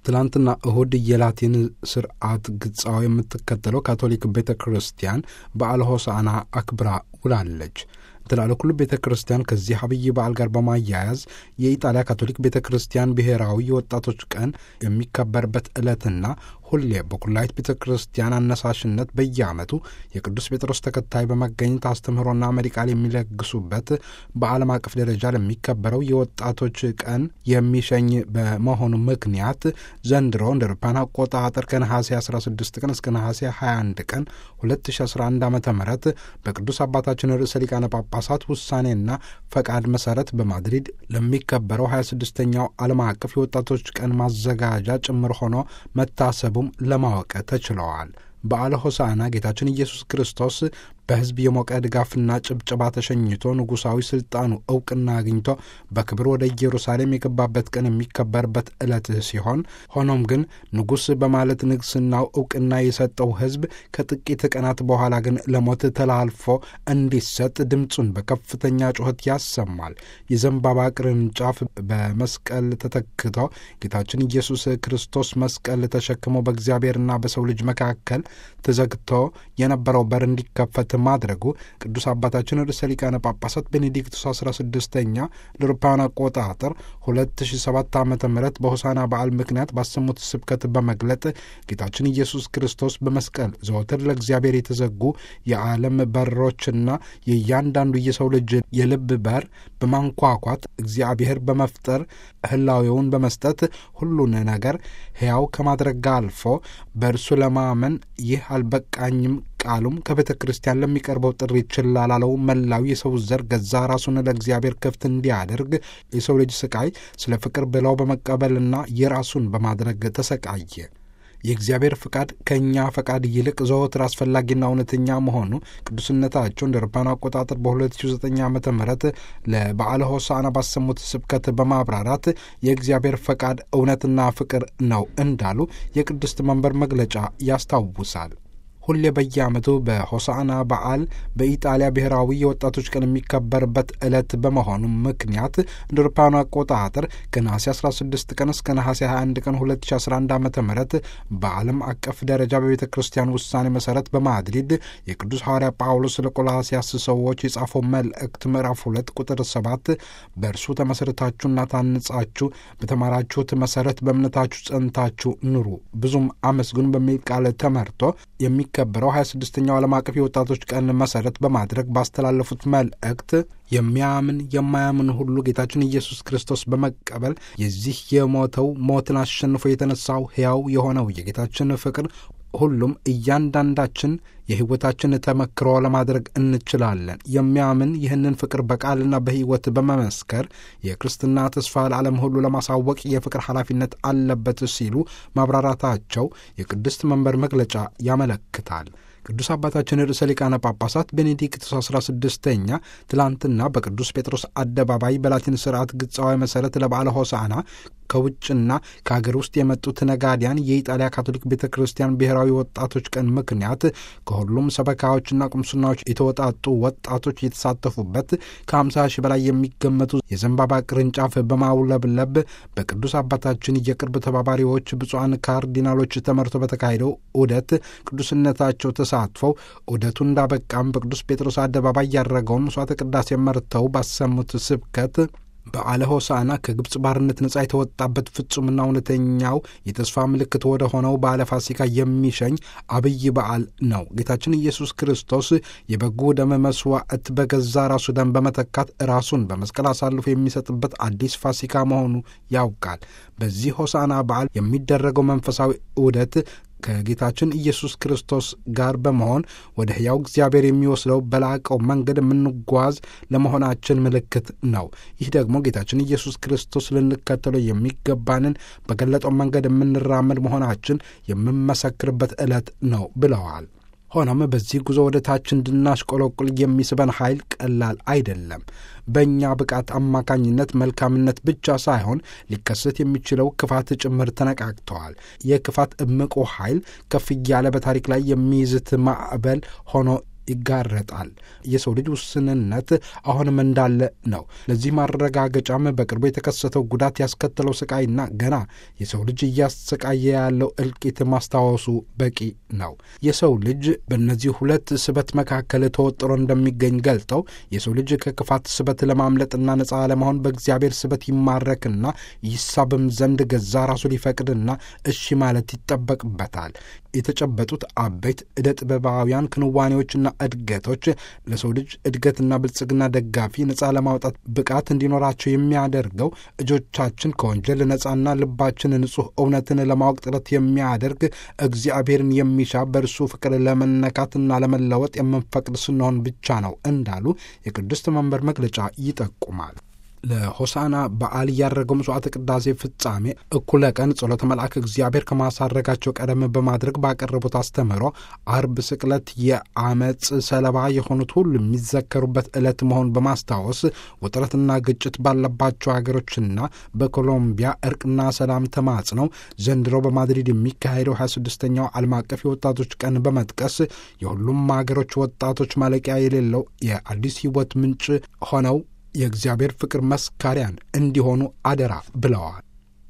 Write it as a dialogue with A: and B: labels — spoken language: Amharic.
A: ትላንትና እሁድ የላቲን ስርዓት ግጻዊ የምትከተለው ካቶሊክ ቤተ ክርስቲያን በዓለ ሆሳዕና አክብራ ውላለች። ትላለ ኩሉ ቤተ ክርስቲያን ከዚህ አብይ በዓል ጋር በማያያዝ የኢጣሊያ ካቶሊክ ቤተ ክርስቲያን ብሔራዊ የወጣቶች ቀን የሚከበርበት ዕለትና ሁሌ በኩላይት ቤተ ክርስቲያን አነሳሽነት በየዓመቱ የቅዱስ ጴጥሮስ ተከታይ በመገኘት አስተምህሮና መሪ ቃል የሚለግሱበት በዓለም አቀፍ ደረጃ ለሚከበረው የወጣቶች ቀን የሚሸኝ በመሆኑ ምክንያት ዘንድሮ እንደ አውሮፓውያን አቆጣጠር ከነሐሴ 16 ቀን እስከ ነሐሴ 21 ቀን 2011 ዓ ም በቅዱስ አባታችን ርዕሰ ሊቃነ ጳጳሳት ውሳኔና ፈቃድ መሰረት በማድሪድ ለሚከበረው 26ኛው ዓለም አቀፍ የወጣቶች ቀን ማዘጋጃ ጭምር ሆኖ መታሰቡም ለማወቅ ተችለዋል። በዓለ ሆሳዕና ጌታችን ኢየሱስ ክርስቶስ በሕዝብ የሞቀ ድጋፍና ጭብጨባ ተሸኝቶ ንጉሣዊ ሥልጣኑ ዕውቅና አግኝቶ በክብር ወደ ኢየሩሳሌም የገባበት ቀን የሚከበርበት ዕለት ሲሆን ሆኖም ግን ንጉሥ በማለት ንግሥናው ዕውቅና የሰጠው ሕዝብ ከጥቂት ቀናት በኋላ ግን ለሞት ተላልፎ እንዲሰጥ ድምፁን በከፍተኛ ጩኸት ያሰማል። የዘንባባ ቅርንጫፍ በመስቀል ተተክቶ ጌታችን ኢየሱስ ክርስቶስ መስቀል ተሸክሞ በእግዚአብሔርና በሰው ልጅ መካከል ተዘግቶ የነበረው በር እንዲከፈት ማድረጉ ቅዱስ አባታችን ርዕሰ ሊቃነ ጳጳሳት ቤኔዲክቱስ 16ኛ ለአውሮፓውያን አቆጣጠር 2007 ዓ ም በሆሳና በዓል ምክንያት ባሰሙት ስብከት በመግለጥ ጌታችን ኢየሱስ ክርስቶስ በመስቀል ዘወትር ለእግዚአብሔር የተዘጉ የዓለም በሮችና የእያንዳንዱ የሰው ልጅ የልብ በር በማንኳኳት እግዚአብሔር በመፍጠር ህላዌውን በመስጠት ሁሉን ነገር ሕያው ከማድረግ አልፎ በእርሱ ለማመን ይህ አልበቃኝም ቃሉም ከቤተ ክርስቲያን ለሚቀርበው ጥሪ ችላ ላለው መላው የሰው ዘር ገዛ ራሱን ለእግዚአብሔር ክፍት እንዲያደርግ የሰው ልጅ ስቃይ ስለ ፍቅር ብለው በመቀበልና የራሱን በማድረግ ተሰቃየ። የእግዚአብሔር ፍቃድ ከእኛ ፈቃድ ይልቅ ዘወትር አስፈላጊና እውነተኛ መሆኑ ቅዱስነታቸው እንደ አውሮፓውያን አቆጣጠር በ2009 ዓ ም ለበዓለ ሆሳዕና ባሰሙት ስብከት በማብራራት የእግዚአብሔር ፈቃድ እውነትና ፍቅር ነው እንዳሉ የቅድስት መንበር መግለጫ ያስታውሳል። ሁሌ በየዓመቱ በሆሳዕና በዓል በኢጣሊያ ብሔራዊ የወጣቶች ቀን የሚከበርበት ዕለት በመሆኑ ምክንያት እንደ አውሮፓውያኑ አቆጣጠር ከነሐሴ 16 ቀን እስከ ነሐሴ 21 ቀን 2011 ዓ ም በዓለም አቀፍ ደረጃ በቤተ ክርስቲያን ውሳኔ መሠረት በማድሪድ የቅዱስ ሐዋርያ ጳውሎስ ለቆላስያስ ሰዎች የጻፈው መልእክት ምዕራፍ 2 ቁጥር 7 በእርሱ ተመሠረታችሁና ታንጻችሁ በተማራችሁት መሠረት በእምነታችሁ ጸንታችሁ ኑሩ ብዙም አመስግኑ በሚል ቃል ተመርቶ የሚ ከበረው 26ኛው ዓለም አቀፍ የወጣቶች ቀን መሠረት በማድረግ ባስተላለፉት መልእክት የሚያምን የማያምን ሁሉ ጌታችን ኢየሱስ ክርስቶስ በመቀበል የዚህ የሞተው ሞትን አሸንፎ የተነሳው ሕያው የሆነው የጌታችን ፍቅር ሁሉም እያንዳንዳችን የሕይወታችን ተመክሮ ለማድረግ እንችላለን። የሚያምን ይህንን ፍቅር በቃልና በሕይወት በመመስከር የክርስትና ተስፋ ለዓለም ሁሉ ለማሳወቅ የፍቅር ኃላፊነት አለበት ሲሉ ማብራራታቸው የቅድስት መንበር መግለጫ ያመለክታል። ቅዱስ አባታችን ርዕሰ ሊቃነ ጳጳሳት ቤኔዲክቱስ 16ኛ ትላንትና በቅዱስ ጴጥሮስ አደባባይ በላቲን ስርዓት ግጻዊ መሠረት ለበዓለ ሆሳዕና ከውጭና ከሀገር ውስጥ የመጡት ነጋዲያን የኢጣሊያ ካቶሊክ ቤተ ክርስቲያን ብሔራዊ ወጣቶች ቀን ምክንያት ከሁሉም ሰበካዎችና ቁምስናዎች የተወጣጡ ወጣቶች የተሳተፉበት ከ50 ሺህ በላይ የሚገመቱ የዘንባባ ቅርንጫፍ በማውለብለብ በቅዱስ አባታችን የቅርብ ተባባሪዎች ብፁዓን ካርዲናሎች ተመርቶ በተካሄደው ዑደት ቅዱስነታቸው ተሳትፈው ዑደቱ እንዳበቃም በቅዱስ ጴጥሮስ አደባባይ ያደረገውን መስዋዕተ ቅዳሴ መርተው ባሰሙት ስብከት በዓለ ሆሳዕና ከግብፅ ባርነት ነጻ የተወጣበት ፍጹምና እውነተኛው የተስፋ ምልክት ወደ ሆነው በዓለ ፋሲካ የሚሸኝ አብይ በዓል ነው። ጌታችን ኢየሱስ ክርስቶስ የበጉ ደም መስዋዕት በገዛ ራሱ ደም በመተካት ራሱን በመስቀል አሳልፎ የሚሰጥበት አዲስ ፋሲካ መሆኑ ያውቃል። በዚህ ሆሳዕና በዓል የሚደረገው መንፈሳዊ ዑደት ከጌታችን ኢየሱስ ክርስቶስ ጋር በመሆን ወደ ሕያው እግዚአብሔር የሚወስደው በላቀው መንገድ የምንጓዝ ለመሆናችን ምልክት ነው። ይህ ደግሞ ጌታችን ኢየሱስ ክርስቶስ ልንከተለው የሚገባንን በገለጠው መንገድ የምንራመድ መሆናችን የምንመሰክርበት ዕለት ነው ብለዋል። ሆኖም በዚህ ጉዞ ወደ ታች እንድናሽቆለቁል የሚስበን ኃይል ቀላል አይደለም። በእኛ ብቃት አማካኝነት መልካምነት ብቻ ሳይሆን ሊከሰት የሚችለው ክፋት ጭምር ተነቃቅተዋል። የክፋት እምቆ ኃይል ከፍ እያለ በታሪክ ላይ የሚይዝት ማዕበል ሆኖ ይጋረጣል። የሰው ልጅ ውስንነት አሁንም እንዳለ ነው። ለዚህ ማረጋገጫም በቅርቡ የተከሰተው ጉዳት ያስከተለው ስቃይና ገና የሰው ልጅ እያሰቃየ ያለው እልቂት ማስታወሱ በቂ ነው። የሰው ልጅ በእነዚህ ሁለት ስበት መካከል ተወጥሮ እንደሚገኝ ገልጠው የሰው ልጅ ከክፋት ስበት ለማምለጥና ነፃ ለመሆን በእግዚአብሔር ስበት ይማረክና ይሳብም ዘንድ ገዛ ራሱ ሊፈቅድና እሺ ማለት ይጠበቅበታል። የተጨበጡት አበይት ዕደ ጥበባውያን ክንዋኔዎችና እድገቶች ለሰው ልጅ እድገትና ብልጽግና ደጋፊ ነፃ ለማውጣት ብቃት እንዲኖራቸው የሚያደርገው እጆቻችን ከወንጀል ነፃና ልባችን ንጹሕ እውነትን ለማወቅ ጥረት የሚያደርግ እግዚአብሔርን የሚሻ በእርሱ ፍቅር ለመነካትና ለመለወጥ የምንፈቅድ ስንሆን ብቻ ነው እንዳሉ የቅድስት መንበር መግለጫ ይጠቁማል። ለሆሳና በዓል እያደረገው መስዋዕተ ቅዳሴ ፍጻሜ እኩለ ቀን ጸሎተ መልአክ እግዚአብሔር ከማሳረጋቸው ቀደም በማድረግ ባቀረቡት አስተምህሮ አርብ ስቅለት የአመፅ ሰለባ የሆኑት ሁሉ የሚዘከሩበት ዕለት መሆን በማስታወስ ውጥረትና ግጭት ባለባቸው ሀገሮችና በኮሎምቢያ እርቅና ሰላም ተማጽነው ዘንድሮ በማድሪድ የሚካሄደው 26ኛው ዓለም አቀፍ የወጣቶች ቀን በመጥቀስ የሁሉም ሀገሮች ወጣቶች ማለቂያ የሌለው የአዲስ ሕይወት ምንጭ ሆነው የእግዚአብሔር ፍቅር መስካሪያን እንዲሆኑ አደራ ብለዋል።